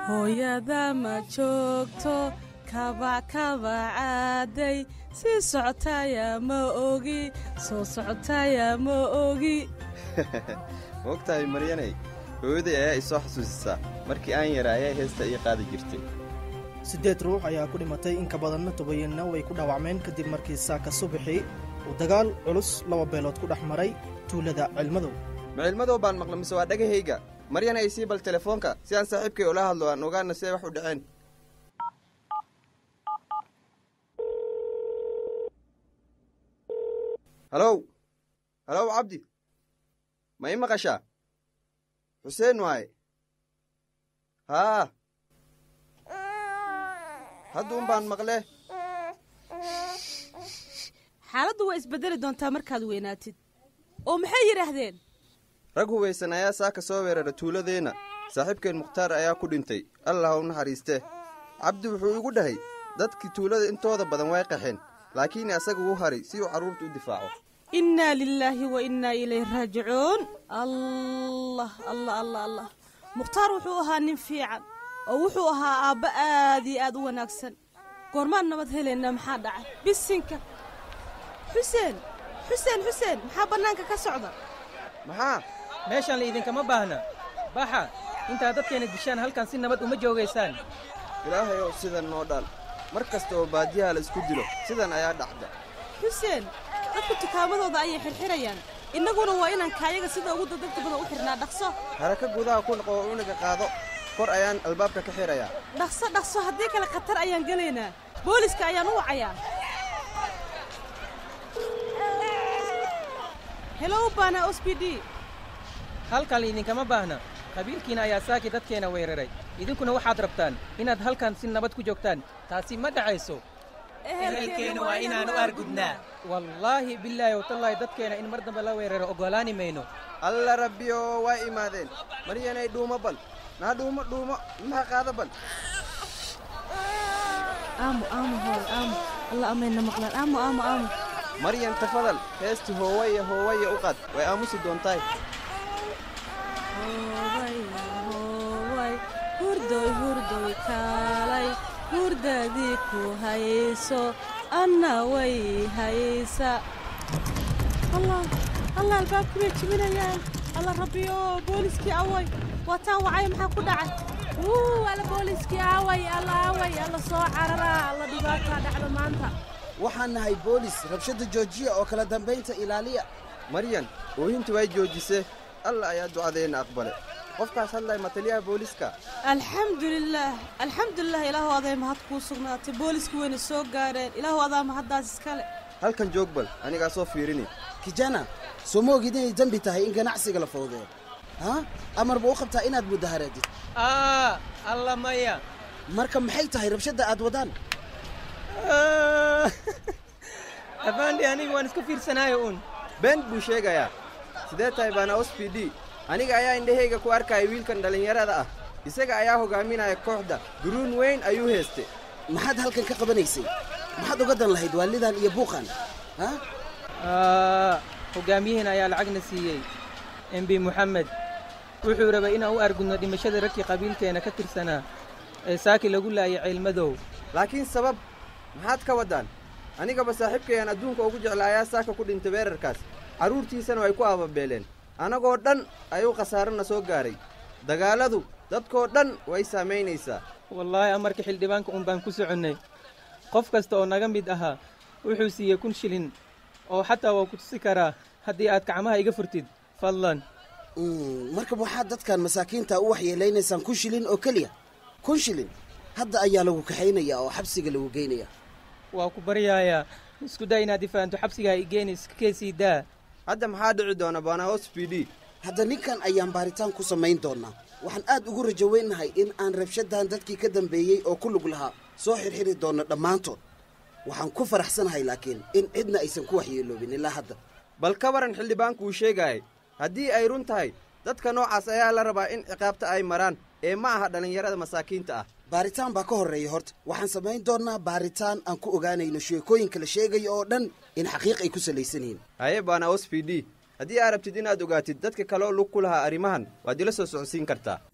hooyada ma joogto kabac kabacaaday sii socotaya ma ogi soo socotaya ma ogi moogtahay maryanay hooyaday ayaa isoo xasuusisaa markii aan yaraa ayaa heesta ii qaadi jirtay siddeed ruux ayaa ku dhimatay in ka badanna tobanna way ku dhaawacmeen kadib markii saaka subaxii uu dagaal culus laba beelood ku dhex maray tuulada cilmadow ma cilmadow baan maqla mise waa dhagahayga maryan ay sii bal telefoonka si aan saaxiibkay ula hadlo aan ogaana siday wax u dhaceen halow halow cabdi ma ii maqashaa xuseen waaye haa hadduun baan maqle xaaladdu waa isbeddeli doontaa markaad weynaatid oo maxay yidhaahdeen rag hubaysan ayaa saaka soo weerara tuuladeenna saaxiibkeen mukhtaar ayaa ku dhintay allah ha u naxariistee cabdi wuxuu igu dhahay dadkii tuulada intooda badan way qaxeen laakiin asaga uu haray si uu carruurta u difaaco innaa lilaahi wa innaa ilayh raajicuun allah allah allah allah mukhtaar wuxuu ahaa nin fiican oo wuxuu ahaa aabba aad iyo aad u wanaagsan goormaan nabad helaynaa maxaa dhacay bisinka xuseen xuseen xuseen maxaa bannaanka ka socda maxaa meeshaan la idinkama baahna baxa intaad dadkeena dishaan halkan si nabad uma joogaysaan ilaahay ow sidan noo dhaal mar kasta oo baadiyaha la isku dilo sidan ayaa dhacda xuseen dadku tukaamadooda ayay xirxirayaan innaguna waa inaan kaayaga sida ugu dadagta badan u xidhnaa dhaqso haraka gudaha ku noqo oo uniga qaado kor ayaan albaabka ka xirayaa dhaqso dhaqso haddii kale khatar ayaan gelaynaa booliska ayaan u wacayaa helow baana os b d halkan la idinkama baahna qabiilkiina ayaa saaki dadkeena weeraray idinkuna waxaad rabtaan inaad halkan si nabad ku joogtaan taasi ma dhacayso ehelkeena waa inaan u argudnaa wallaahi bilaahi watallaahi dadkeena in mar dambe la weeraro oggolaani mayno alla rabbiyo waa imaadeen maryanay dhuumo bal naa dhuumo dhuumo maha qaada bal aamu aamu hooy aamu alla amayna maqlaan aamu aamu aamu maryan tafadal heesti hoowaya hoowaya u qaad way aamusi doontaay hoobay hoobay hurdoy hurdoy kaalay hurdadii ku hayso anna way haysa allah allah albaabkii bay jibinayaan alla rabbiyo booliskii away waataan wacay maxaa ku dhacay wuu alla booliskii away alla away alla soo cararaa alla dhibaataa dhacda maanta waxaan nahay boolis rabshadda joojiya oo kala dambaynta ilaaliya maryan oohinta way joojisee alla ayaa ducadeenna aqbale qofkaas hadlay ma taliyaha booliska alxamdulilaah alxamdulilah ilaahu aday mahad kuu sugnaatay booliskii wayna soo gaareen ilaahu adaa mahaddaas iskale halkan joog bal anigaa soo fiirini kijana soo ma ogid inay dembi tahay in ganacsiga la fowdeeyo ha amarba u qabtaa inaad mudaharaadid aa alla maya marka maxay tahay rabshadda aad wadaan abaandhi aniga waan iska fiirsanaayo uun been buu sheegayaa sidee tahay baana os b d aniga ayaa indhahayga ku arkaya wiilkan dhallinyarada ah isaga ayaa hogaaminaya kooxda duruun weyn ayuu heeste maxaad halkan ka qabanaysay maxaad uga dan lahayd waalidan iyo buuqan ha aa hoggaamiyihiin ayaa lacagna siiyey embi moxamed wuxuu rabay inaan u argudno dhimashada ragkii qabiilkeena ka tirsanaa ee saaki lagu laayay ceylmadow laakiin sabab maxaad ka waddaan anigaba saaxiibkayaan adduunka ugu jecla ayaa saaka ku dhintay weerarkaas carruurtiisana way ku aababeeleen annagoo dhan ayuu khasaarana soo gaaray dagaalladu dadkoo dhan way saamaynaysaa wallaahi amarka xildhibaanka un baan ku soconnay qof kasta oo naga mid ahaa wuxuu siiyey kun shilin oo xataa waa ku tusi karaa haddii aad gacmaha iga furtid fadlan marka waxaad dadkan masaakiinta u waxyeelaynaysaan kun shilin oo keliya kun shilin hadda ayaa lagu kaxaynayaa oo xabsiga lagu geynaya waa ku baryaayaa isku daa inaad ifahanto xabsigaa igeeni iska keesii daa hadda maxaa dhici doona baanaos b d hadda ninkan ayaan baaritaan ku samayn doonnaa waxaan aad ugu rajo weynahay in aan rabshaddan dadkii ka dambeeyey oo ku lug lahaa soo xirxiri doonno dhammaantood waxaan ku faraxsanahay laakiin in cidna aysan ku waxyeeloobin ilaa hadda bal ka waran xildhibaanku uu sheegaayay haddii ay run tahay dadka noocaas ayaa la rabaa in ciqaabta ay maraan ee ma aha dhallinyarada masaakiinta ah baaritaan baa ka horreeya horta waxaan samayn doonnaa baaritaan aan ku ogaanayno sheekooyinka la sheegayo oo dhan in xaqiiq ay ku salaysan yihiin haye baana os b d haddii aad rabtid inaad ogaatid dadka kaleoo lug ku lahaa arrimahan waad ila soo socodsiin kartaa